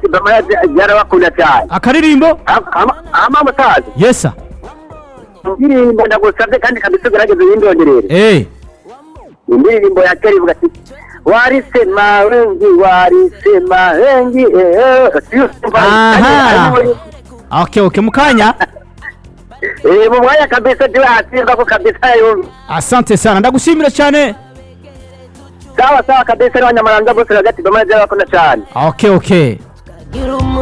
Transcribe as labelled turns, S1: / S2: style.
S1: sodomo yarabakunda cyane
S2: akaririmbo
S1: amamutazi
S2: yesa
S1: indirimbo ndagusabye kandi kabisa ugerageze yindongerere
S2: eh
S1: indirimbo ya kera ivuga ati warisema wengi warisema wengi eee
S2: aha okay okay mukanya
S1: mu mwanya kabisa ndiwe hatsimba ko kabisa yumva
S2: asante sana ndagushimira cyane
S1: sawa sawa kabisa n'abanyamahanga bose bagati bamaze bakunda cyane
S2: okay okay
S3: Gira umu-